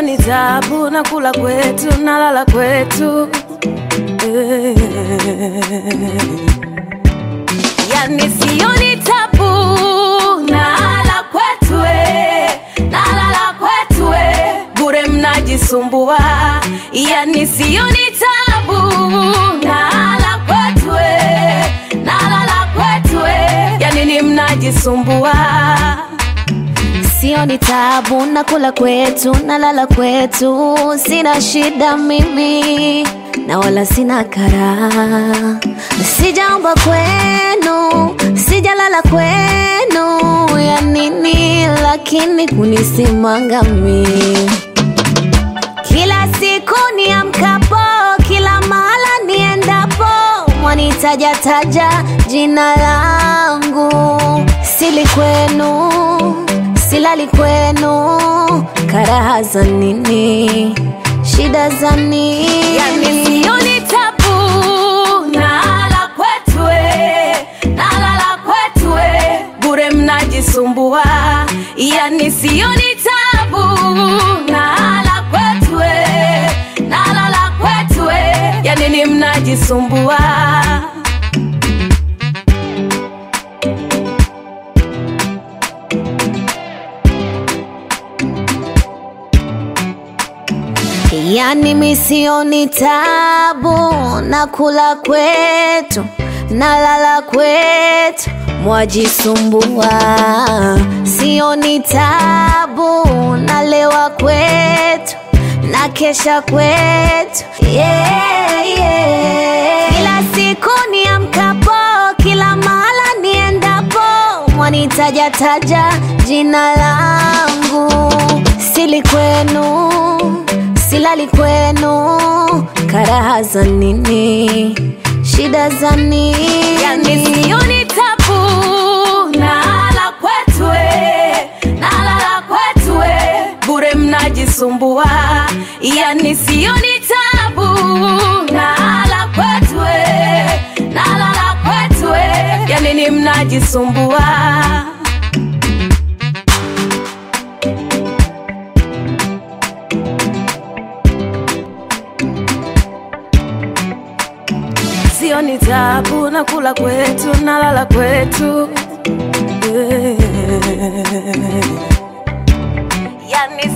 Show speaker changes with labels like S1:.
S1: sioni tabu na kula kwetu nalala kwetu Eh. yani sioni tabu nalala kwetu eh, nalala kwetu eh, bure mnajisumbua yani sioni tabu nalala kwetu eh, nalala kwetu eh, yani ni mnajisumbua
S2: Sioni tabu na kula kwetu na lala kwetu, sina shida mimi na wala sina kara. Sijaomba kwenu, sijalala kwenu, ya nini lakini kunisimanga mimi kila siku niamkapo, kila mahala niendapo, mwanitajataja jina langu. Sili kwenu, silali kwenu, karaha za nini? Shida za nini?
S1: yani sioni tabu nalala kwetu eh, nalala kwetu eh, bure mnajisumbua yani sioni tabu nalala kwetu eh, nalala kwetu eh, yani ni mnajisumbua
S2: Yani misioni tabu na kula kwetu na lala kwetu mwajisumbua, sioni tabu na lewa kwetu na kesha kwetu yeah, yeah. Kila siku niamkapo, kila mahala niendapo, mwanitajataja jina langu, sili kwenu silali kwenu, karaha za nini? Shida za nini?
S1: yani sioni tabu nalala kwetu eh, nalala kwetu eh, bure mnajisumbua yani sioni tabu nalala kwetu eh, nalala kwetu eh, yani ni mnajisumbua sioni tabu na kula kwetu nalala kwetu Eh. yani